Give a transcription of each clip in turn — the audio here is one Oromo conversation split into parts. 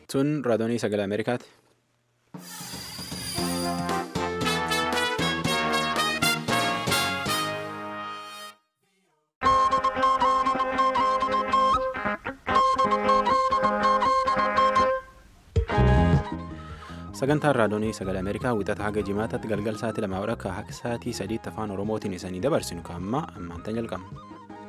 Sun raadiyoonii sagalee Ameerikaati. Sagantaan raadiyoonii sagalee Ameerikaa wixata haga jimaataatti galgal sa'aatii lamaa akka akka sa'aatii sadiitti afaan Oromootiin isanii dabarsinu kaa'ammaa ammaantan jalqabna.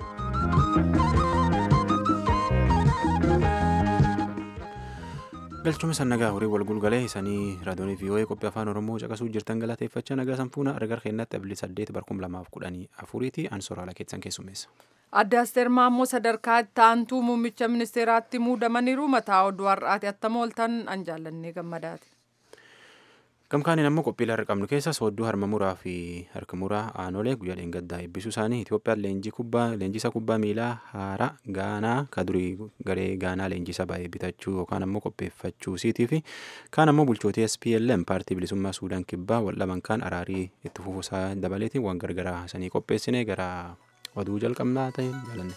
galchuma san nagaa horii walgulgalee isanii raadiyoonii vii'oo'ee qophii afaan oromoo caqasuu jirtan galateeffachaa nagaa sanfuuna argar keenyatti abilii saddeet barkum lamaaf kudhanii afuriiti ansoraala keessan keessummeessa. adda asteer maammoo sadarkaa itti aantuu muummicha ministeeraatti muudamaniiru mataa oduu har'aati attama ooltan an jaallannee gammadaati. gamkaaniin ammoo qophiilee har'a qabnu keessa soodduu harma muraa fi harka muraa aanolee guyyaa dheengaddaa eebbisuu isaanii itoophiyaan leenjii kubbaa leenjisa kubbaa miilaa haaraa gaanaa ka durii garee gaanaa leenjisa baay'ee bitachuu yookaan ammoo qopheeffachuu isiitii fi kaan ammoo bulchootii SPLM paartii bilisummaa suudaan kibbaa waldhaban kaan araarii itti fufuusaa dabaleetiin waan gargaraa sanii qopheessine gara oduu jalqabnaa ta'e jaalanne.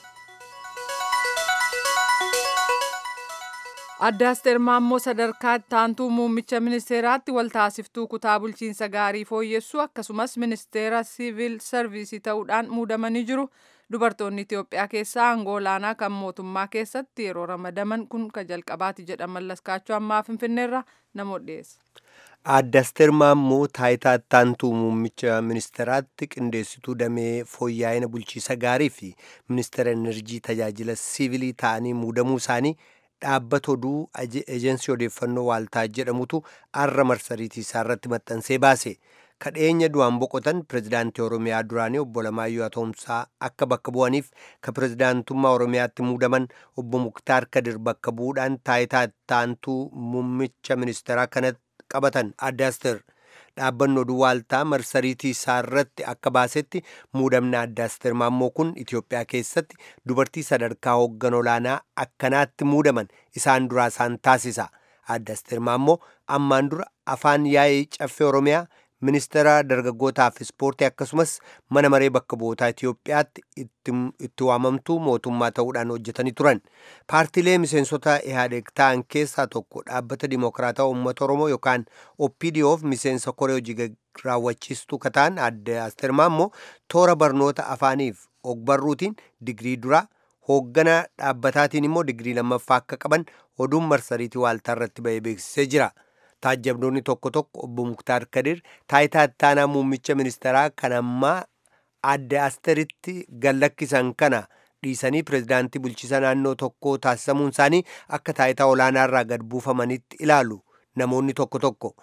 adda asteer maammoo sadarkaa itti aantuu muummicha ministeeraatti waltaasiftuu kutaa bulchiinsa gaarii fooyyessuu akkasumas ministeera siivil sarviisii ta'uudhaan muudamanii jiru dubartoonni itiyoophiyaa keessaa aangoo olaanaa kan mootummaa keessatti yeroo ramadaman kun ka jalqabaati jedha mallaskaachoo ammaa finfinneerra namoota dhiyeessa. adda asteer maammoo taayitaa itti aantuu muummicha ministeeraatti qindeessituu damee fooyya'ina bulchiisa gaarii fi ministeera enerjii tajaajila siivilii ta'anii muudamuu isaanii. dhaabbata oduu ejensii odeeffannoo waaltaa jedhamutu arra marsariitii isaa irratti maxxansee baase kadheenya du'aan boqotan pirezidaantii oromiyaa duraanii obbo Lamaayyoo Atoomsaa akka bakka bu'aniif ka pirezidaantummaa oromiyaatti muudaman obbo Muktaar Kadir bakka bu'uudhaan taayitaa itti aantuu muummicha ministeeraa kana qabatan adda asteer dhaabbanni oduu waaltaa marsariitii isaa irratti akka baasetti muudamni adda asteer maammoo kun itiyoophiyaa keessatti dubartii sadarkaa hooggan olaanaa akkanaatti muudaman isaan duraa isaan taasisa adda asteer maammoo ammaan dura afaan yaa'ii caffee oromiyaa ministeera dargaggootaaf ispoortii akkasumas mana maree bakka bu'ootaa itiyoophiyaatti itti waamamtuu mootummaa ta'uudhaan hojjetanii turan paartiilee miseensota ihaadeeg ta'an keessaa tokko dhaabbata dimokiraataa uummata oromoo yookaan opdoof miseensa koree hojii raawwachiistuu kataan adda asteer maammoo toora barnoota afaaniif ogbarruutiin digirii duraa hooggana dhaabbataatiin immoo digirii lammaffaa akka qaban oduun marsariitii waaltaa irratti ba'ee beeksisee jira. taajjabdoonni tokko tokko obbo Muktaar Kadir taayitaa ittaanaa muummicha ministeeraa kan ammaa adda asteritti gallakkisan kana dhiisanii pirezidaantii bulchiisa naannoo tokko taasisamuun isaanii akka taayitaa olaanaa irraa gad buufamanitti ilaalu namoonni tokko tokko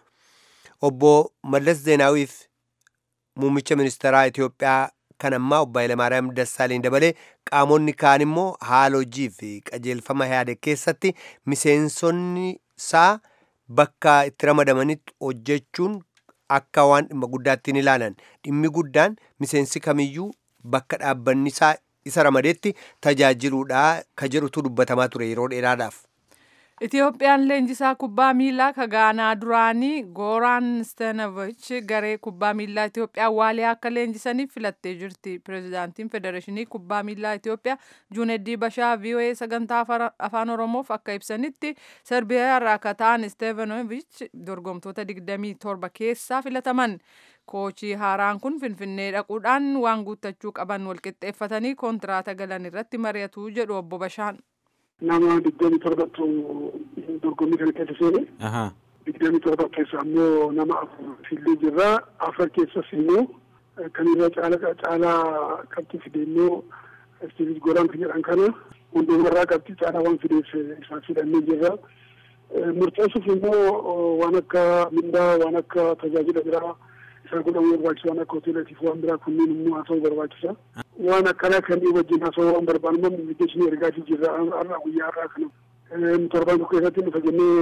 obbo Mallas Zeenaawiif muummicha ministeeraa Itiyoophiyaa kan ammaa obbo Hayilamaariyaam Dassaaleny dabalee qaamonni kaan immoo haala hojii fi qajeelfama yaade keessatti miseensonni isaa bakka itti ramadamanitti hojjechuun akka waan dhimma guddaatti hin ilaalan dhimmi guddaan miseensi kamiyyuu bakka dhaabbanni isaa isa ramadeetti tajaajiluudha ka jedhutu dubbatamaa ture yeroo dheeraadhaaf. Itiyoophiyaan leenjisaa kubbaa miilaa ka gaanaa duraanii Gooraan Steenavich garee kubbaa miilaa Itiyoophiyaa waaliyaa akka leenjisaniif filattee jirti. Pireezidaantiin Federeeshinii Kubbaa Miilaa Itiyoophiyaa Juuneddii Bashaa VOA sagantaa afaan Oromoof akka ibsanitti Serbiyaa irraa akka ta'an Stevanovich dorgomtoota 27 keessaa filataman. Koochii haaraan kun Finfinnee dhaquudhaan waan guuttachuu qaban walqixxeeffatanii kontiraata galan irratti mari'atu jedhu obbo Bashaan. nama digdamii torbatu dorgommii kana keessa seene digdamii torba keessa ammoo nama afur fillee jirra afar keessas immoo kan irra caala caalaa qabxii fide immoo istiivis godaan kan jedhan kana hundumarraa qabxii caalaa waan fideef isaan fidhannee jirra murteessuuf immoo waan akka mindaa waan akka tajaajila biraa isaan godhamu barbaachisa waan akka hoteelatiif waan biraa kunniin immoo haa ta'u barbaachisa. waan akkanaa kan wajjin haasawaa waan barbaannu mijeessinii ergaafii jirra har'a guyyaa har'aa kana torbaan tokko keessatti nufa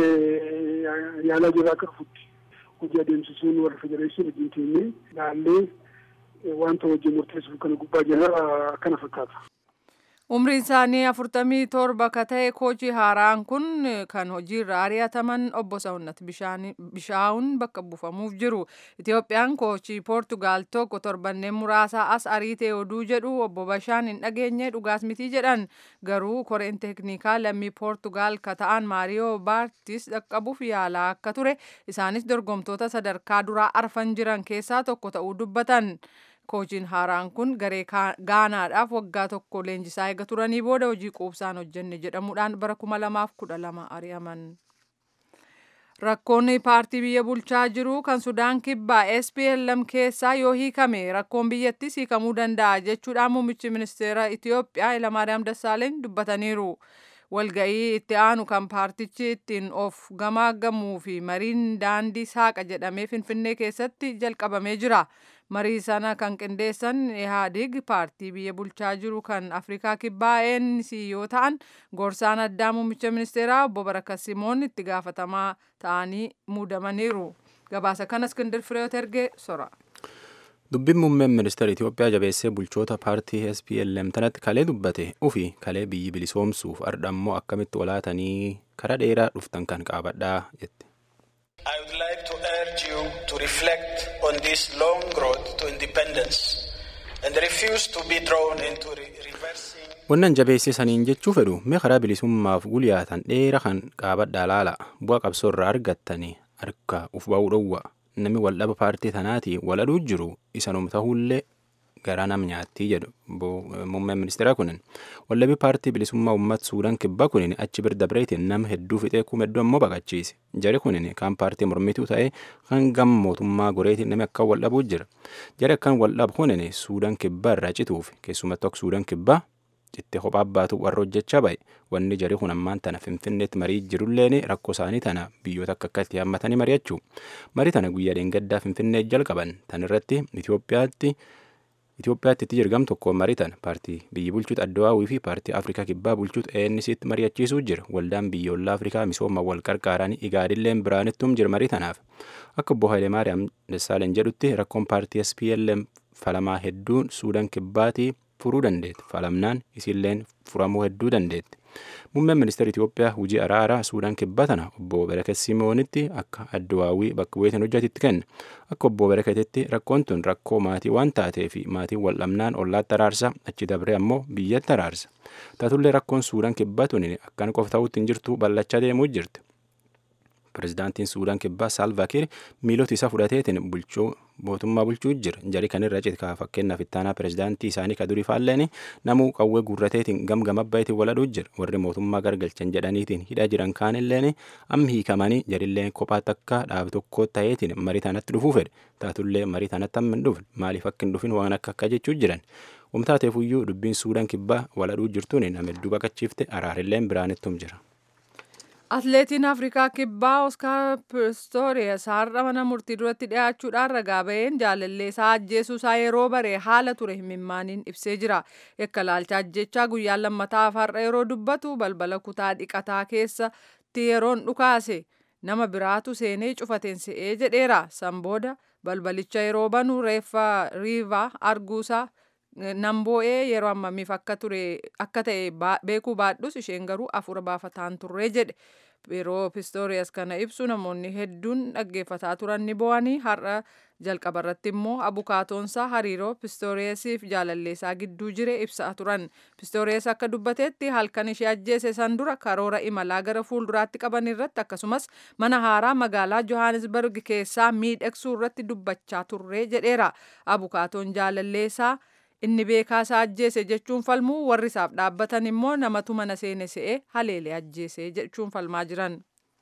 jennee yaalaa jirra akka dhufutti hojii adeemsisuun warra federeeshinii wajjin teenyee laallee wanta wajjin murteessuuf kana gubbaa jirra akkana fakkaata. Umriin isaanii afurtamii torba ka ta'e kochii haaraan kun kan hojiirra ari'ataman obbo Sawunnat Bishaawun bakka buufamuuf jiru. Itoophiyaan kochii Poortugaal tokko torbanneen muraasaa as ariitee oduu jedhu obbo Bashaan hin dhageenye dhugaas mitii jedhan. Garuu koreen teeknikaa lammii Poortugaal ka ta'an Maariyoo Baartis dhaqqabuuf yaalaa akka ture. Isaanis dorgomtoota sadarkaa duraa arfan jiran keessaa tokko ta'uu dubbatan. Koochiin haaraan kun garee gaanaadhaaf waggaa tokko leenjisaa eega turanii booda hojii quubsaan hojjenne jedhamuudhaan bara 2012 ari'aman. Rakkoon paartii biyya bulchaa jiru kan Sudaan kibbaa SPLM keessaa yoo hiikame rakkoon biyyattis hiikamuu danda'a jechuudhaan muummichi ministeera Itiyoophiyaa Hayilamaariyaam Dassaaleeny dubbataniiru. Walga'ii itti aanu kan paartichi ittiin of gamaagamuu fi mariin daandii saaqa jedhamee Finfinnee keessatti jalqabamee jira. Marii sana kan qindeessan Ihaadig paartii biyya bulchaa jiru kan Afrikaa kibbaa ANC yoo ta'an gorsaan addaa muummicha ministeeraa obbo Barakat Simoon itti gaafatamaa ta'anii muudamaniiru. Gabaasa kana Iskindir Fireet ergee sora. Dubbiin muummeen ministeera Itoophiyaa jabeessee bulchoota paartii SPLM tanatti kalee dubbate ufi kalee biyyi bilisoomsuuf ardhammoo akkamitti walaatanii kara dheeraa dhuftan kan qaabadhaa jette. I would like to urge you to reflect on this long road to independence and refuse to be drawn into re reversing. Wannan jabeessee saniin jechuu fedhu mee karaa bilisummaaf gulyaatan dheera kan qaabadhaa laala bu'a qabsoo irraa argattanii harka uf ba'uu dhowwa namni waldhaba paartii tanaatii waladhuu jiru isanum ta'ullee garaa nam nyaattii jedhu muummeen ministeeraa kunin wallabii paartii bilisummaa uummat suudaan kibbaa kunin achi bir dabreetiin nama hedduu fixee kuma hedduu ammoo baqachiise jari kunin kan paartii mormituu ta'e kan gam mootummaa goreetiin namni akka waldhabuu jira jari akkan waldhabu kunin suudaan kibbaa irraa cituuf keessumattuu akka suudaan kibbaa cittee kophaa baatu warra hojjechaa ba'e wanni jari kun ammaan tana finfinneetti marii jirulleen rakkoo isaanii tana biyyoota akka akkatti hammatanii mari'achuu marii tana guyyaa dheengaddaa finfinnee jalqaban tan irratti Itoophiyaatti Itoophiyaatti itti jirgam tokko mariitan paartii biyyi bulchuutu addawaawii fi paartii Afrikaa kibbaa bulchuutu ENC'tti mari'achiisuu jira waldaan biyyoolaa Afrikaa misooma wal qarqaaranii igaadilleen biraanittuum jira marii tanaaf akka obbo Hayilemaariyaam Dassaaleen jedhutti rakkoon paartii SPLM falamaa hedduun suudaan kibbaatii furuu dandeetti falamnaan isiilleen furamuu hedduu dandeetti. Muummeen ministeera Itoophiyaa hojii araaraa Suudaan kibbaa tana obbo Barakat Simoonitti akka addawaawii bakka bu'eetiin hojjatitti kenna. Akka obbo Barakatetti rakkoon tun rakkoo maatii waan taateef maatiin waldhabnaan ollaatti araarsa achi dabree ammoo biyyatti araarsa. Taatullee rakkoon Suudaan kibbaa tun akkan qofa ta'utti hin jirtu ballachaa deemuu jirti. Pireezidaantiin Suudaan kibbaa Saalvaakiir miilota isaa fudhateetiin bulchuu mootummaa bulchuu jira. Jari kanirra citaa fakkeenyaaf ittaanaa pireezidaantii isaanii ka durii faalleen namuu qawwee guurrateetiin gamgama abbayitiin waladhuu jira. Warri mootummaa gargalchan jedhaniitiin hidhaa jiran kaanilleen amma hiikamanii jarilleen kophaa takka dhaab tokko ta'eetiin marii tanatti dhufuu fedhe. Taatullee marii tanatti amma hin dhufne maaliif akka hin dhufin waan akka akka jechuu jiran. Wamtaateefuyyuu dubbiin Suudaan kibbaa waladhuu jirtuun nama hedduu baqachiifte araarilleen biraanittum jira. Atileetiin Afrikaa kibbaa Oskaar Pistorius har'a mana murtii duratti dhiyaachuudhaan ragaa ba'een jaalallee isaa ajjeesuu isaa yeroo baree haala ture himimmaaniin ibsee jira. Yakka laalcha ajjechaa guyyaa lammataaf har'a yeroo dubbatu balbala kutaa dhiqataa keessatti yeroon dhukaase nama biraatu seenee cufateen se'ee jedheera. San booda balbalicha yeroo banu reeffa riivaa arguusaa nan boo'ee yeroo ammamiif akka ture akka ta'e beekuu baadhus isheen garuu afura baafataan turree jedhe yeroo pistooriyas kana ibsu namoonni hedduun dhaggeeffataa turan ni boo'anii har'a jalqaba irratti immoo abukaatoonsaa hariiroo pistooriyasiif jaalalleessaa gidduu jire ibsaa turan pistooriyas akka dubbateetti halkan ishee ajjeese san dura karoora imalaa gara fuulduraatti qaban irratti akkasumas mana haaraa magaalaa johannesburg keessaa miidhagsuu irratti dubbachaa turree jedheera abukaatoon jaalalleessaa inni beekaa isaa ajjeese jechuun falmuu warri isaaf dhaabbatan immoo namatu mana seene se'ee haleelee ajjeese jechuun falmaa jiran.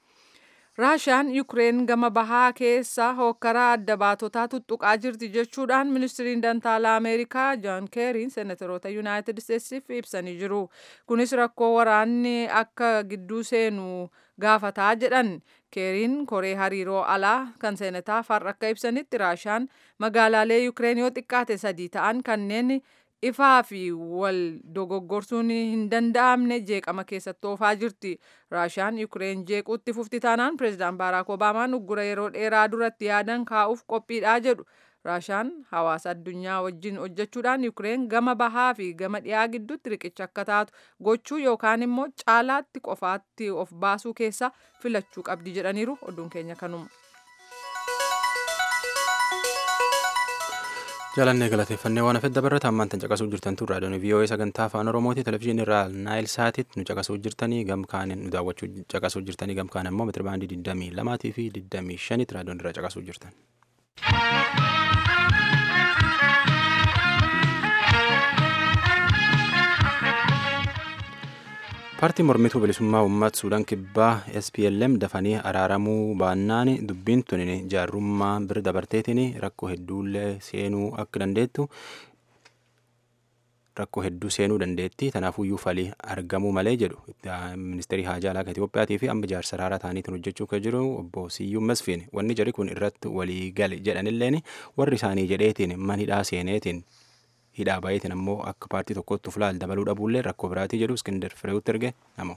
Raashiyaan Yukireen gama bahaa keessaa hookkaraa adda baatotaa tuttuqaa jirti jechuudhaan ministiriin dantaalaa Ameerikaa Joon Keeriin seenatoroota Yuunaayitid Isteetsiif ibsanii jiru. Kunis rakkoo waraanni akka gidduu seenu gaafataa jedhan keeriin koree hariiroo alaa kan seenataaf har'a akka ibsanitti raashiyaan magaalaalee Yukireen yoo xiqqaate sadii ta'an kanneen ifaa fi wal dogoggorsuun hin danda'amne jeeqama keessatti oofaa jirti. Raashiyaan Yukireen jeequutti fufti taanaan pireezidaan Baaraak Obaamaan uggura yeroo dheeraa duratti yaadan kaa'uuf qophiidhaa jedhu. raashaan hawaasa addunyaa wajjin hojjechuudhaan yuukireen gama bahaa fi gama dhiyaa gidduutti riqicha akka taatu gochuu yookaan immoo caalaatti qofaatti of baasuu keessa filachuu qabdi jedhaniiru oduun keenya kanuma. jaalannee galateeffannee waan hafedda barata ammaan tan caqasuu jirtan tun raadiyoon vii'oo'ee sagantaa afaan oromooti televizyiinii irraa naayil saatitti nu caqasuu jirtanii gamkaanin nu daawwachuu caqasuu jirtanii gamkaan immoo meetira baandii 22 fi 25 raadiyoon irraa caqasuu jirtan. paartiin mormituu bilisummaa uummata suudaan kibbaa SPLM dafanii araaramuu baannaan dubbiin tun jaarrummaa bira dabarteetiin rakkoo hedduullee seenuu akka dandeettu rakkoo hedduu seenuu dandeetti tanaafuyyuu falii argamuu malee jedhu ministeerii haajaa alaa Itiyoophiyaatii fi amma jaarsa raaraa ta'aniitiin hojjechuu kan jiru obbo Siyyuun Masfiin wanni jari kun irratti walii gale jedhanilleen warri isaanii jedheetiin man hidhaa seeneetiin hidhaa baay'eetiin ammoo akka paartii tokkotti ufulaal dabaluu dhabuullee rakkoo biraatii jedhu iskindar fireewutti erge namoo.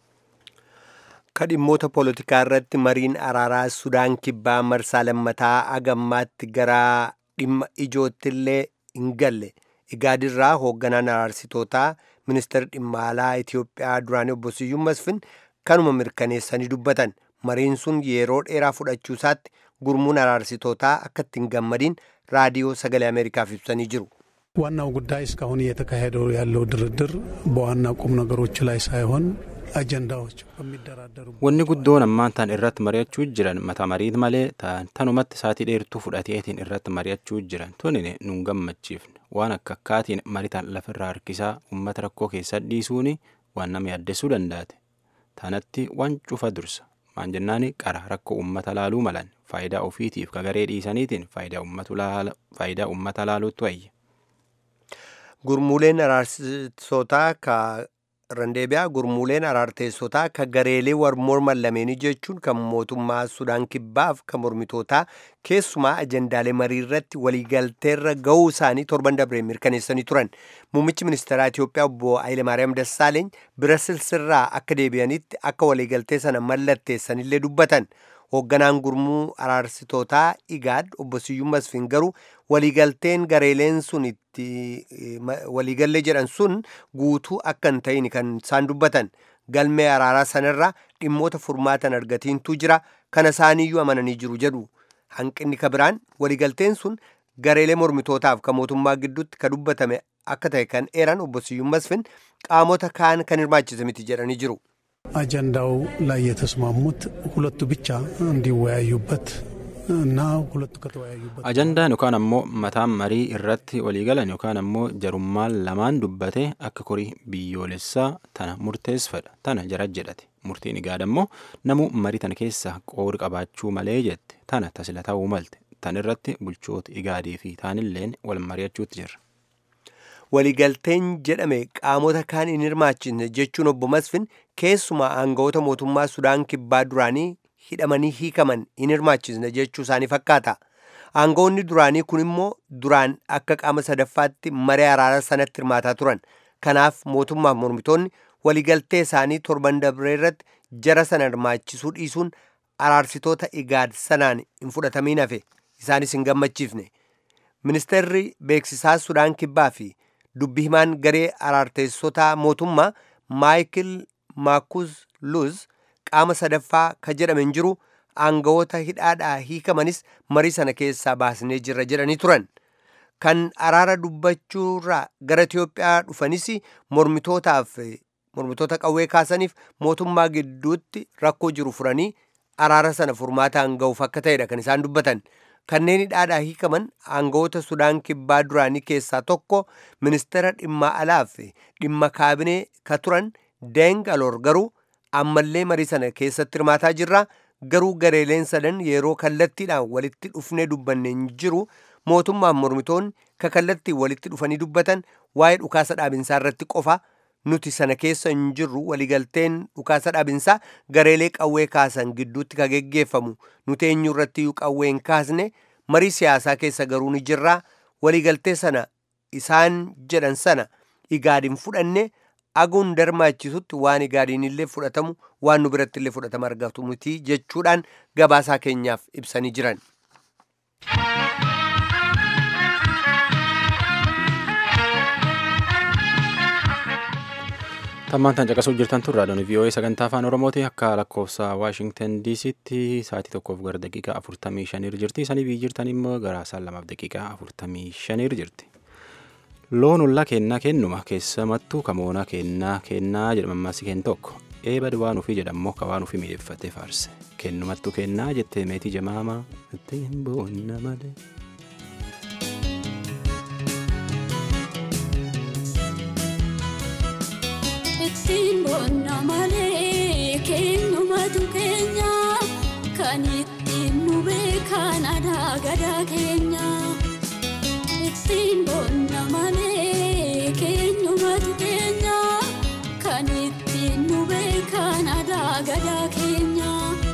Ka dhimmoota poolitikaa irratti mariin araaraa Sudaan kibbaa marsaa lammataa agammaatti gara dhimma ijoottillee hin galle. Igaadirraa hoogganaan araarsitootaa ministeera dhimma alaa Itoophiyaa duraanii obbo Siyyuun Masfin kanuma mirkaneessanii dubbatan. Mariin sun yeroo dheeraa fudhachuu isaatti gurmuun araarsitootaa akka ittiin gammadiin raadiyoo sagalee Ameerikaaf ibsanii jiru. ዋናው ጉዳይ እስካሁን እየተካሄደው ያለው ድርድር በዋና ቁም ነገሮች ላይ ሳይሆን አጀንዳዎች በሚደራደሩ wanni guddoon ammaan tan irratti mari'achuu jiran mata mariit malee tanumatti saatii dheertuu fudhateetiin irratti mari'achuu jiran tunine nun gammachiifne waan akka akkaatiin maritan lafirraa harkisaa ummata rakkoo keessa dhiisuun waan nama yaaddessuu danda'ate tanatti waan cufa dursa maan jennaani qara rakkoo ummata laaluu malan faayidaa ofiitiif kagaree dhiisaniitiin faayidaa ummata laaluutti wayya. Gurmuuleen araarsitootaa ka randeebiyaa gurmuuleen araarteessotaa ka gareelee war morman lameenii jechuun kan mootummaa Sudaan kibbaaf kan mormitootaa keessumaa ajendaalee marii irratti waliigalteerra ga'uu isaanii torban dabree mirkaneessanii turan. Muummichi ministeeraa Itoophiyaa obbo Hayilemaariyaam Dassaaleeny Birasilsirraa akka deebi'anitti akka waliigaltee sana mallatteessanillee dubbatan. hoogganaan gurmuu araarsitootaa igaad obbo Siyyuun Masfiin garuu waliigalteen gareeleen sun itti waliigallee jedhan sun guutuu akka hin ta'in kan isaan dubbatan galmee araaraa sanarraa dhimmoota furmaatan argatiintu jira kana isaaniiyyuu amananii jiru jedhu hanqinni ka biraan waliigalteen sun gareelee mormitootaaf ka mootummaa gidduutti ka dubbatame akka ta'e kan eeran obbo Siyyuun Masfiin qaamota kaan kan hirmaachise miti jedhanii jiru. አጀንዳው ላይ የተስማሙት ሁለቱ ብቻ እንዲወያዩበት እና ሁለቱ ከተወያዩበት ajandaan yookaan ammoo mataan marii irratti waliigalan yookaan ammoo jarummaan lamaan dubbate akka korii biyyoolessaa tana murteessadha tana jara jedhate murtiin igaad ammoo namu marii tana keessa qoori qabaachuu malee jette tana tasila ta'uu malte tan irratti bulchoota igaadii fi taanilleen wal mari'achuutti jirra. waliigalteen jedhame qaamota kaan hin hirmaachisne jechuun obbo Masfin keessumaa aangawoota mootummaa Sudaan kibbaa duraanii hidhamanii hiikaman hin hirmaachisne jechuu isaanii fakkaata. Aangawoonni duraanii kun immoo duraan akka qaama sadaffaatti maree araara sanatti hirmaataa turan. Kanaaf mootummaaf mormitoonni waliigaltee isaanii torban dabree irratti jara sana hirmaachisuu dhiisuun araarsitoota igaad sanaan hin fudhatamiin hafe isaanis hin gammachiifne. Ministeerri beeksisaa Sudaan kibbaa fi dubbi himaan garee araarteessotaa mootummaa maayikil maakus luz qaama sadaffaa ka jedhame hin jiru aangawoota hidhaadhaa hiikamanis marii sana keessaa baasnee jirra jedhanii turan kan araara dubbachuurraa gara Itiyoophiyaa dhufanis mormitootaaf mormitoota qawwee kaasaniif mootummaa gidduutti rakkoo jiru furanii araara sana furmaataan ga'uuf akka ta'edha kan isaan dubbatan. kanneen hidhaadhaa hiikaman aangawoota sudaan kibbaa duraanii keessaa tokko ministeera dhimma alaa fi dhimma kaabinee ka turan deeng aloor garuu ammallee marii sana keessatti hirmaataa jirra garuu gareeleen sadan yeroo kallattiidhaan walitti dhufnee dubbanne hin jiru mootummaaf mormitoonni ka kallattii walitti dhufanii dubbatan waa'ee dhukaasa dhaabinsaa irratti qofa nuti sana keessa hin jirru waliigalteen dhukaasa dhaabinsaa gareelee qawwee kaasan gidduutti ka geggeeffamu nuti eenyu irratti iyyuu qawwee hin kaasne marii siyaasaa keessa garuu ni jirra waliigaltee sana isaan jedhan sana igaadin fudhanne aguun darmaachisutti waan igaadiin illee fudhatamu waan nu biratti illee fudhatama argatu miti jechuudhaan gabaasaa keenyaaf ibsanii jiran. Tammaan tan caqasuu jirtan turraa doonii VOA sagantaa afaan Oromooti akka lakkoofsa Waashingtan DC'tti sa'aatii tokkoof gara daqiiqaa afurtamii shaniir jirti. Sanii biyyi jirtan immoo gara saan lamaaf daqiiqaa afurtamii shaniir jirti. Loon ollaa kennaa kennuma keessamattuu kamoonaa kennaa kennaa jedhamammaasi kenn tokko. Eeba waan ofii jedhamoo ka waan ofii miidheffatee faarse. Kennumattuu kennaa jettee meetii jamaamaa ittiin boonna malee. ittiin boonna malee keenyumatu keenya kan ittiin nu beekan aadaa gadaa keenya ittiin boonna malee keenyumatu keenya kan ittiin nu beekan aadaa gadaa keenya.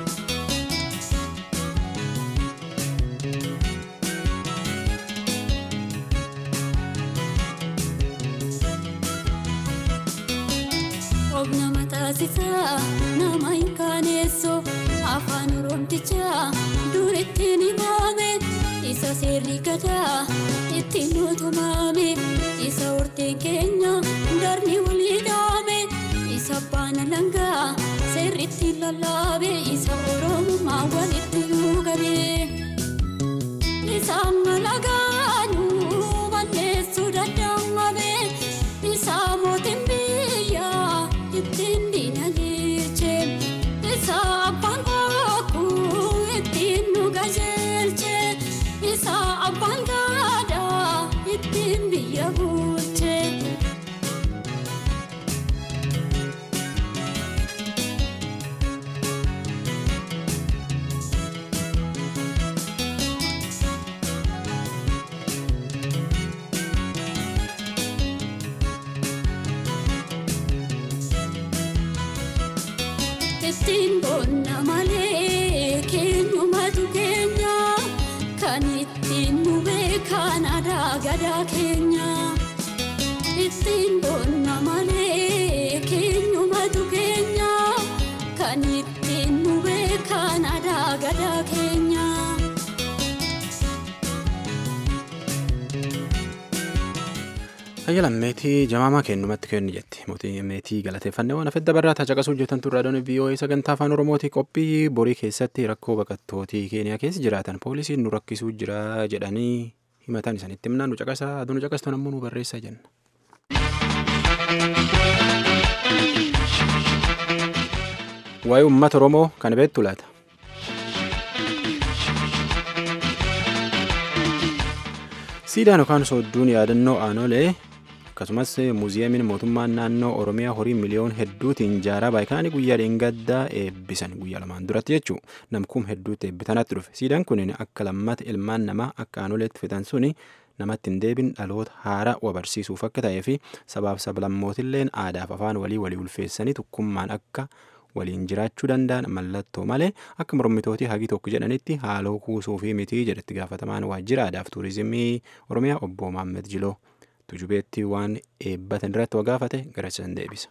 Obna mataasisaa nama hin kaaneessu afaan oromtichaa dur ittiin himaame isa seerri gadaa ittiin nutumame isa horteen keenya darni walii dhaame isa baana langaa seerri ittiin lallaabe isa oromummaa walitti nuugame isaan malagaanuu balleessuu danda'amame isa mootiin biyyaa. ittiin diinagdeeche isa abbaan bokkuu ittiin nu qajeelche isa abbaan gadaa ittiin biyya bulche. ittiin boonna malee keenyumatu keenya kan ittiin nu beekan aadaa gadaa keenya ittiin boonna malee keenyumatu keenya kan ittiin nu beekan aadaa gadaa keenya. Ayyalan meetii jamaamaa kennumatti kennu jetti. Mootii meetii galateeffannee waan hafedda barraa caqasuu jirtan turraa doonii VOA sagantaa afaan Oromooti qophii borii keessatti rakkoo baqattootii Keeniyaa keessa jiraatan poolisiin nu rakkisuu jira jedhanii himatan isanitti himnaan nu caqasaa aduu nu caqastuun ammoo nu barreessaa jenna. Waa'ee uummata Oromoo kan beektu laata? Siidaan yookaan soodduun yaadannoo aanolee akkasumas muuziyeemiin mootummaan naannoo oromiyaa horii miliyoon hedduutiin ijaaraa baay'inaanii guyyaa dheengaddaa eebbisan guyyaa lamaan duratti jechuu namkuun hedduutti eebbitanatti dhufe siidaan kun akka lammata ilmaan namaa akka aanoleetti fitan suni namatti hin deebin dhaloota haaraa wabarsiisuuf akka ta'ee fi sabaaf sablammootilleen aadaaf afaan walii walii ulfeessanii tokkummaan akka waliin jiraachuu danda'an mallattoo malee akka mormitootii hagi tokko jedhanitti haaloo kuusuu fi mitii jedhetti gaafatamaan waajjira aadaaf tuurizimii oromiyaa obbo Maammed Jiloo. tujubeetti waan eebbatan irratti wagaafate garasisan deebisa.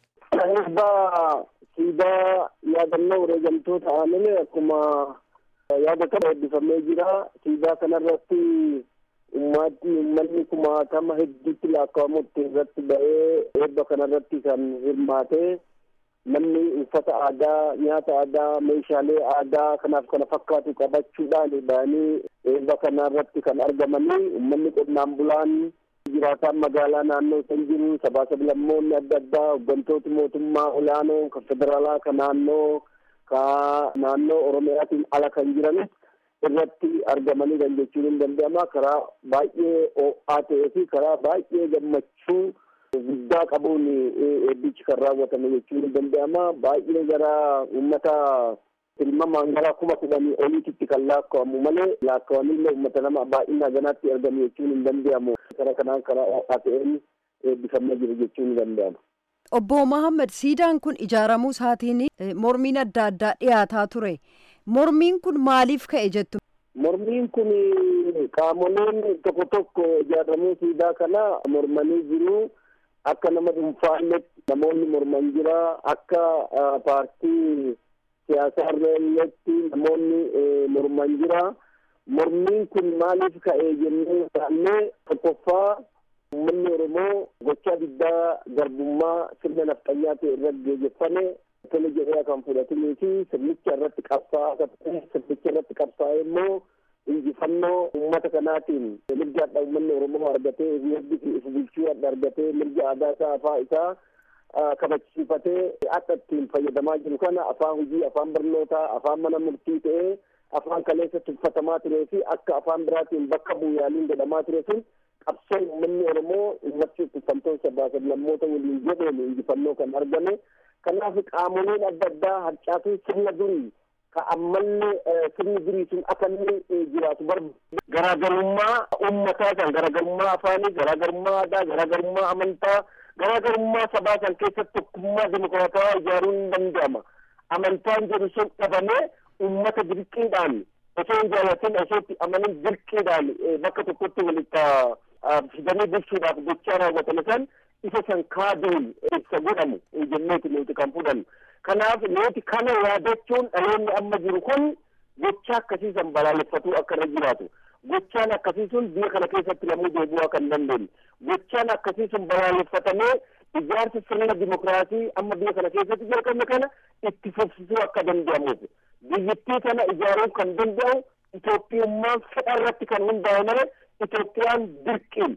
Eebbaa siidaa yaadannoo wareegamtoota aanolee akkuma yaada kana eebbifamee jira. Siidaa kanarratti ummati uummanni kumaatama hedduutti lakkaa'amutti irratti ba'ee eebba kanarratti kan hirmaate namni uffata aadaa nyaata aadaa meeshaalee aadaa kanaaf kana fakkaatu qabachuudhaan ba'anii eebba kanarratti kan argamanii uummanni qonnaan bulaan jiraataan magaalaa naannoo san jiru sabaa sablammoonni adda addaa hooggantooti mootummaa olaanoo kan federaalaa kan naannoo ka naannoo oromiyaatiin ala kan jiranis irratti argamanii kan jechuun hin danda'ama karaa baay'ee ho'aa ta'ee fi karaa baay'ee gammachuu guddaa qabuun eebbichi kan raawwatame jechuun hin danda'ama baay'ee gara uummata tilmamaan gara kuma kudhanii oliititti kan lakkaa'amu malee lakkaa'amillee uummata nama baay'ina ganaatti argamu jechuun hin danda'amu karaa kanaan karaa ho'aa ta'een eebbifamee jiru jechuun hin danda'amu. Obbo Mohaammed siidaan kun ijaaramuu isaatiin mormiin adda addaa dhiyaataa ture. Mormiin kun maaliif ka'e jettu? Mormiin kun qaamoleen tokko tokko ijaaramuu siidaa kana mormanii jiru. Akka nama dhuunfaannetti namoonni morman jira. Akka paartii siyaasaa irratti namoonni morman jira. Mormiin kun maaliif ka'e jennee ilaallee tokkoffaa uummanni Oromoo oromoo gochaa diddaa garbummaa sirna nafxanyaa ta'e irratti geejjeffame tole jedhee kan fudhatinii fi sirnicha irratti qabsaa'aa sirnicha irratti qabsaa'ee immoo injifannoo uummata kanaatiin mirga adda uummanni oromoo argatee fi if bulchuu adda argatee mirga aadaa isaa afaa isaa kabachiifatee akka ittiin fayyadamaa jiru kana afaan hojii afaan barnootaa afaan mana murtii ta'ee afaan kaleessa tuffatamaa turee fi akka afaan biraatiin bakka bu'uuraaliin godhamaa ture sun qabsoo uummanni oromoo ummatti tuffamtoota baasan lammoota waliin jedheen injifannoo kan argame kanaaf qaamoleen adda addaa harcaatuu sirna durii ka ammallee sirni durii sun akka inni jiraatu barbaadu garaagarummaa uummataa kan garaagarummaa afaanii garaagarummaa aadaa garaagarummaa amantaa garaagarummaa sabaa kan keessatti tokkummaa dimokiraatawaa ijaaruun hin danda'ama amantaan jedhu sun dhabamee ummata dirqiidhaan osoo hin jaallatin osoo itti amanin dirqiidhaan bakka tokkotti walitti fidanii bulchuudhaaf gochaa raawwatan san isa san kaaduun ibsa godhamu jenneeti nuti kan fudhannu kanaaf nuti kana yaadachuun dhaloonni amma jiru kun gocha akkasii san balaaleffatuu akka irra jiraatu gochaan akkasii sun biyya kana keessatti namuu deebi'uu kan dandeenye gochaan akkasii sun balaaleffatamee ijaarsa sirna dimokiraasii amma biyya kana keessatti jalqabne kana itti fufsisuu akka danda'amuuf biyyattii kana ijaaruu kan danda'u Itoophiyummaan fedha irratti kan hundaa'e malee Itoophiyaan dirqiin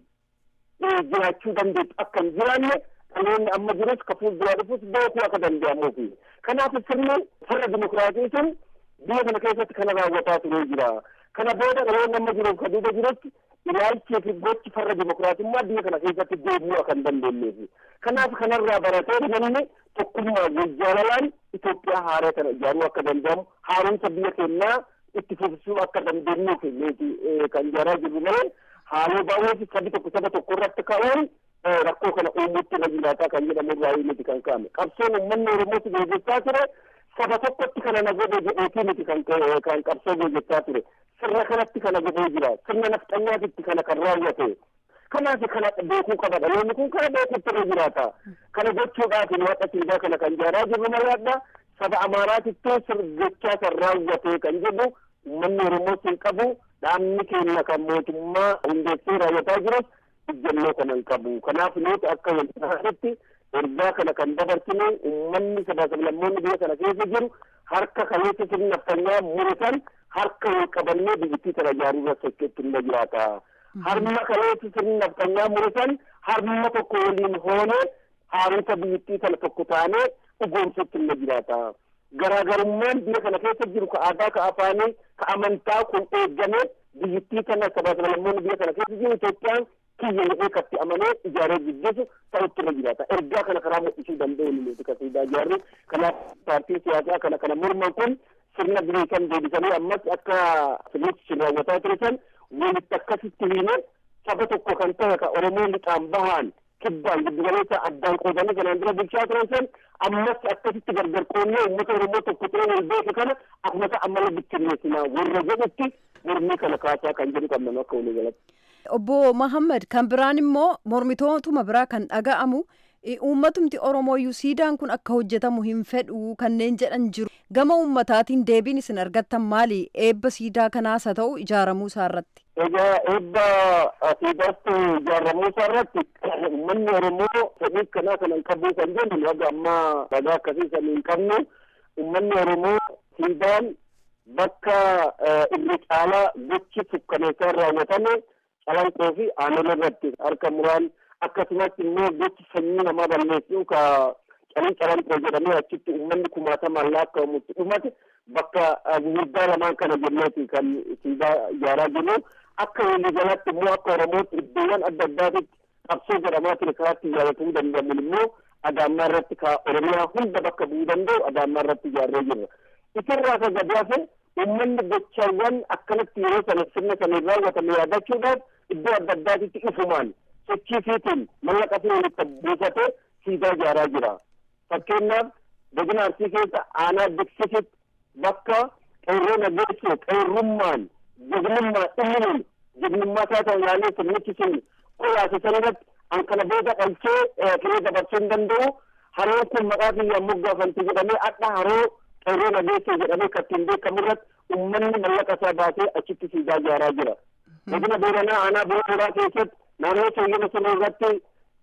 jiraachuu dandeessu akka hin jiraanne dhaloonni amma jirus ka fuulduraa dhufus beekuu akka danda'amuufi kanaaf sirni sirna dimokiraasii sun biyya kana keessatti kana raawwataa turee jira kana booda dhaloonni amma jiruuf ka duuba jirutti ilaalchii fi gochi farra dimokiraatummaa biyya kana keessatti deebi'uu akka hin dandeenyeefi kanaaf kanarraa baratee namni tokkummaa jaalalaan Itoophiyaa haaraa kana ijaaruu akka danda'amu haaromsa biyya keenyaa itti fufsisuu akka dandeenyuuf nuti kan ijaaraa jirru malee haaloo baay'ee sabi tokko saba tokko irratti ka'uun rakkoo kana uumuutti na jiraataa kan jedhamu irraa miti kan ka'ame qabsoon uummanni oromootti gaggeessaa ture saba tokkotti kana na godhe jedheetii miti kan kan qabsoo gaggeessaa ture sirna kanatti kana godhee jira sirna nafxanyaatitti kana kan raawwate kanaaf kana beekuu qaba dhaloonni kun kana beekuutti irra jiraata kana gochuudhaaf waaqa siidaa kana kan ijaaraa jirru malaadha saba amaaraatittuu gochaa kan raawwate kan jedhu uummanni oromoo hin qabu dhaabni keenya kan mootummaa hundeessee raawwataa jirus ijjannoo kana hin qabu kanaaf nuti akka waltaanitti ergaa kana kan dabarsine uummanni sabaa sablammoonni biyya kana keessa jiru harka kaleessa sirna naftanyaa muratan harka wal qabannee biyyattii kana ijaaruu irra socho'utti hin jiraata. harma kaleessa sirni naftanyaa muratan harma tokko waliin hoonee haaromsa biyyattii kana tokko taanee dhugoomsutti hin jiraata. Garaagarummaan biyya kana keessa jiru ka aadaa ka afaanii ka amantaa kun eeggamee biyyattii kana sabaa sablammoonni biyya kana keessa jiru Itoophiyaan kiyya jedhee katti amanee ijaaree gaggeessu ta'utti irra jiraata. Ergaa kana karaa mul'isuu danda'u nuti kasiidaa ijaarru kanaaf paartiin siyaasaa kana kana morman kun sirna birii kan deebisanii ammas akka sirnichi raawwataa ture san walitti akkasitti hiine saba tokko kan ta'e ka oromoo lixaan bahaan kibbaan giddugaleessa addaan qoodanii kanaan dura bulchaa turan san ammas akkasitti gargar qoonnee uummata oromoo tokko ta'ee wal beeku kana akkuma ammallee bittinneessinaa warra jedhutti mormii kana kaasaa kan jedhu qabnan akka walii galatti. Obbo Mahammad kan biraan immoo mormitootuma biraa kan dhaga'amu uummatumti oromooyyuu siidaan kun akka hojjetamu hin fedhu kanneen jedhan jiru gama uummataatiin deebiin isin argattan maali eebba siidaa kanaas haa ta'u ijaaramuu isaa irratti. Egaa eebba siidaatti ijaaramuu isaa irratti uummanni oromoo fedhii kanaa kana hin qabu kan jennu haga ammaa ragaa akkasii san hin qabnu uummanni oromoo siidaan bakka irra caalaa gochi sukkaneessaa raawwatame calanqoo fi aanol irratti harka muraan akkasumas immoo gochi sanyii namaa balleessuu ka calin calanqoo jedhamee achitti uummanni kumaatamaan lakkaa'amutti dhumate bakka gurguddaa lamaan kana jenneeti kan siidaa ijaaraa jirru akka waliigalaatti immoo akka oromootti iddoowwan adda addaatitti qabsoo godhamaa ture karaatti ijaaratuu danda'amu immoo adaammaa irratti ka oromiyaa hunda bakka bu'uu danda'u adaammaa irratti ijaarree jirra. Isarraa ka gadi hafe uummanni gochaawwan akkanatti yeroo sana sirna sana raawwatame yaadachuudhaaf iddoo adda addaatitti ifumaan sochii fiitiin mallaqa fi walitti buufatee siidaa ijaaraa jira. Fakkeenyaaf godina arsii keessa aanaa diksisitti bakka qeerroo nageessoo qeerrummaan jagnummaa dhimminuun jagnummaa isaa ta'u ilaalee sirnichi sun qoraase sanarratti an kana booda dhalchee firee dabarsuu hin danda'u haroon kun maqaa kiyyaan moggaafanti jedhamee adha haroo qeerroo nageessoo jedhamee kattiin beekamu irratti uummanni mallaqa isaa baasee achitti siidaa ijaaraa jira. Godina Booranaa aanaa Booranaa keessatti naannoo sooyyama sana irratti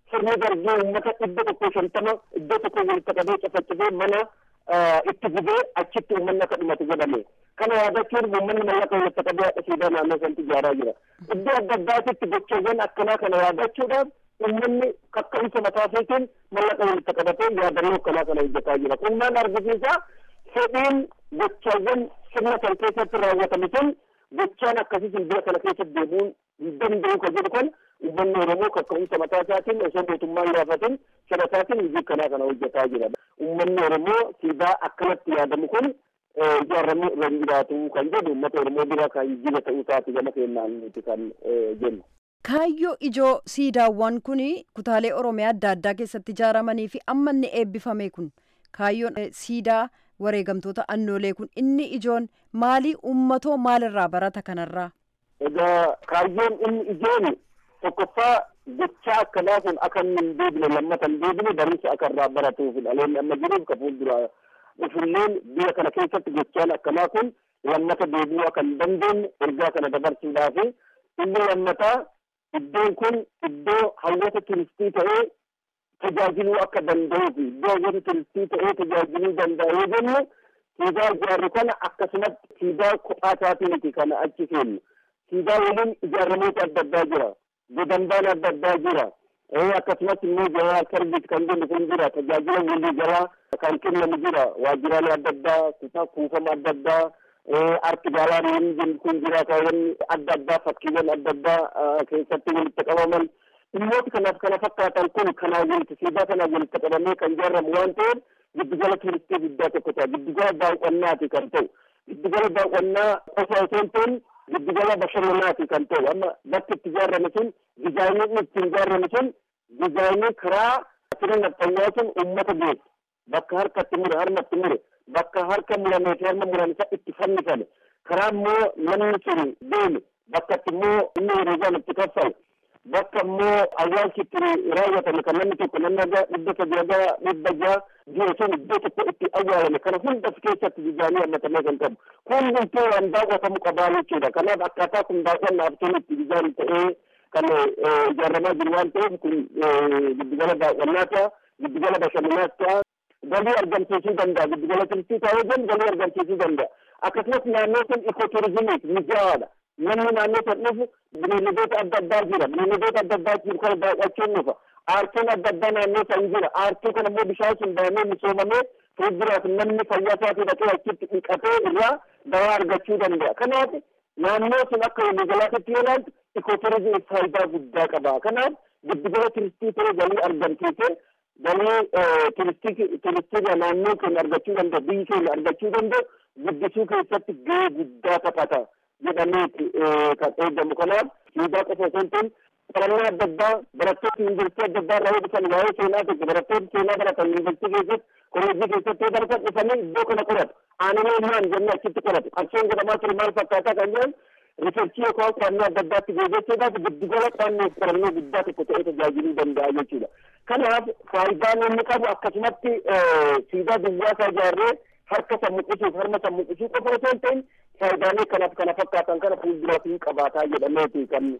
sirni dargii uummata dhibba tokko shantama iddoo tokko walitti qabee cafacifee mana itti gubee achitti uummanni akka dhumatu godhame. Kana yaadachuun uummanni mallaqa walitti qabee haadha siidaa naannoo sanatti ijaaraa jira. Iddoo adda addaatitti gochawwan akkanaa kana yaadachuudhaaf uummanni kaka'umsa mataa isaatiin mallaqa walitti qabatee yaadannoo akkanaa kana hojjetaa jira. Kun maal argisiisa? Fedhiin gochawwan sirna kan keessatti raawwatame sun gochaan akkasii biyya kana keessatti deebi'uun hin danda'u kan jedhu kan uummanni Oromoo kaka'umsa mataa isaatiin osoo mootummaan gaafatin sana isaatiin hojii akkanaa kana hojjetaa jira. Uummanni Oromoo siidaa akkanatti yaadamu kun ijaaramuu irra jiraatu kan jedhu uummata Oromoo bira kan jira ta'uu isaati gama keenyaan nuti kan jennu. Kaayyoo ijoo siidaawwan kun kutaalee Oromiyaa adda addaa keessatti ijaaramanii fi amma inni eebbifame kun kaayyoon siidaa wareegamtoota annoolee kun inni ijoon maalii uummatoo maalirraa barata kanarraa? Egaa kaayyoon inni ijoon tokkoffaa gochaa akkanaa kun akka inni hin deebine lammata hin deebine barumsa akka irraa baratuuf dhaloonni amma jiruuf ka fuuldura dhufulleen biyya kana keessatti gochaan akkanaa kun lammata deebi'uu akka hin dandeenye ergaa kana dabarsuudhaaf inni lammataa iddoon kun iddoo hawwata turistii ta'ee tajaajiluu akka danda'uu fi iddoo hawwata turistii ta'ee tajaajiluu danda'a yoo jennu siidaa ijaarru kana akkasumatti siidaa kophaa isaatii miti kana achi kennu siidaa waliin ijaaramoota adda addaa jira godambaan adda addaa jira akkasumas immoo jawaa sarbiit kan jennu kun jira tajaajila walii jalaa kan kennamu jira waajjiraalee adda addaa kutaa kuufama adda addaa arti gaalaariin jennu kun jira kaawwan adda addaa fakkiiwwan adda addaa keessatti walitti qabaman dhimmoota kanaaf kana fakkaatan kun kanaa walitti siidaa kanaa walitti qabamee kan ijaaramu waan ta'eef giddugala turistii guddaa tokko ta'a giddugala daawwannaati kan ta'u giddugala daawwannaa qofa osoo hin ta'in giddugala bashannanaati kan ta'u amma bakki itti ijaarame sun dizaayiniin itti ijaarame sun dizaayinii karaa sirna nafxanyaa sun uummata geessu bakka harkatti mure harmatti mure bakka harka muramee fi harma murame isa itti fannifame karaa immoo namni sun deeme bakka itti immoo inni hiriiraan itti kaffalu bakka immoo awwaalchi itti raawwatame kan namni tokko namni aga dhibba sadii aga dhibba jaha jiru sun iddoo tokko itti awwaalame kana hunda of keessatti dizaayinii hammatamee kan qabu kun hundumtuu waan daawwatamu qabaa jechuudha kanaaf akkaataa kun daawwannaaf sun itti dizaayinii ta'ee kan ijaaramaa jiru waan ta'eef kun giddugala daawwannaa ta'a giddugala bashannanaas ta'a galii argamsiisuu danda'a giddugala turistii ta'uu jennu galii argamsiisuu danda'a akkasumas naannoo sun ikooturizimiif mijaa'aadha namni naannoo san dhufu bineeldoota adda addaa jira bineeldoota adda addaa jiru kana daawwachuun dhufa aartiin adda addaa naannoo san jira aartii kana immoo bishaan sun daamee misoomamee fuulduraaf namni fayyaa isaatii dhaqee achitti dhiqatee irraa dawaa argachuu danda'a kanaaf naannoo sun akka waliigalaatti yoo ilaaltu ikooturizimiif faayidaa guddaa qaba kanaaf giddugala turistii ta'ee galii argamsiisee galii turistii turistii naannoo keenya argachuu danda'u biyyi keenya argachuu danda'u guddisuu keessatti gahee guddaa taphata jedhameeti kan eegamu kanaaf siidaa qofa osoo hin ta'in qorannaa adda addaa barattoota yuunivarsiitii adda addaa irraa dhufan waa'ee seenaa tokko barattoota seenaa baratan yuunivarsiitii keessatti kolleejjii keessatti yoo baratan dhufanii iddoo kana qoratu aananii maan jennee achitti qoratu qabsoon godhamaa ture maal fakkaataa kan jedhan riሰርchii yookaan qorannoo adda addaatti gaggeessuudhaaf giddugala qorannoo qorannoo guddaa tokko ta'ee tajaajiluu danda'a jechuudha. Kanaaf faayidaan inni qabu akkasumatti siidaa duwwaa isaa ijaarree harka sammuqisuuf harma sammuqisuu qofa osoo hin ta'in faayidaalee kanaaf kana fakkaatan kana fuulduraaf hin qabaataa jedhameeti kan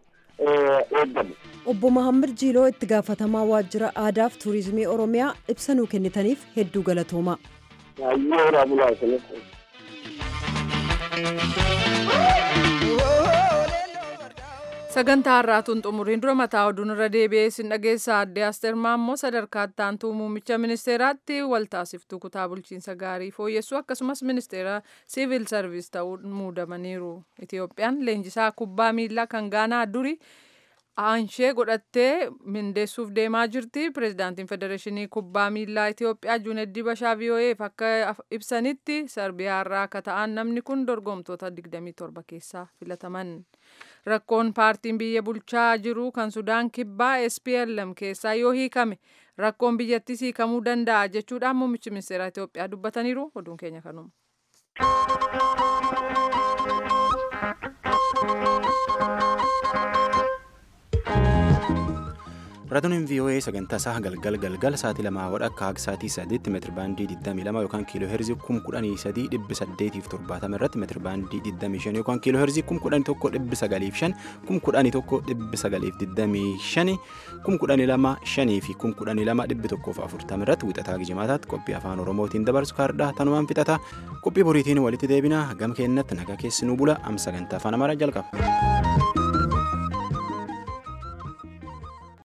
eegamu. Obbo Mahammad Jiiloo itti gaafatamaa waajjira aadaaf tuurizimii Oromiyaa ibsa nuu kennitaniif hedduu galatoomaa. Hayyoo horaa bulaa sagantaa har'aatuun xumuriin dura mataa oduun irra deebi'ee sin dhageessa adde asteer maammoo sadarkaa ittaantuu muummicha ministeeraatti waltaasiftuu kutaa bulchiinsa gaarii fooyyessuu akkasumas ministeera siivil sarviis ta'uun muudamaniiru itiyoophiyaan leenjisaa kubbaa miilaa kan gaanaa duri aanshee godhattee mindeessuuf deemaa jirti pirezidaantiin federeeshinii kubbaa miilaa itiyoophiyaa juuneddii bashaa vii'oo'eef akka ibsanitti sarbiyaa irraa akka ta'an namni kun dorgomtoota 27 keessaa filataman rakkoon paartiin biyya bulchaa jiru kan sudaan kibbaa SPLM keessaa yoo hiikame rakkoon biyyattis hiikamuu danda'a jechuudhaan muummichi ministeera Itiyoophiyaa dubbataniiru oduun keenya kanuma. Raadiyoon VOA sagantaa isaa galgal galgal sa'aatii lamaa wadha akka haga sa'aatii sadiitti meetiri baandii 22 yookaan kiiloo heerzii 11870 irratti meetiri baandii 25 yookaan kiiloo heerzii 11,905 11,925 11,505 fi 12,140 irratti wixataa gijimaataatti qophii afaan oromootiin dabarsu kaardhaa tanumaan fixata qophii boriitiin walitti deebina gam keennatti nagaa keessi nu bula am sagantaa afaan amaaraa jalqaba.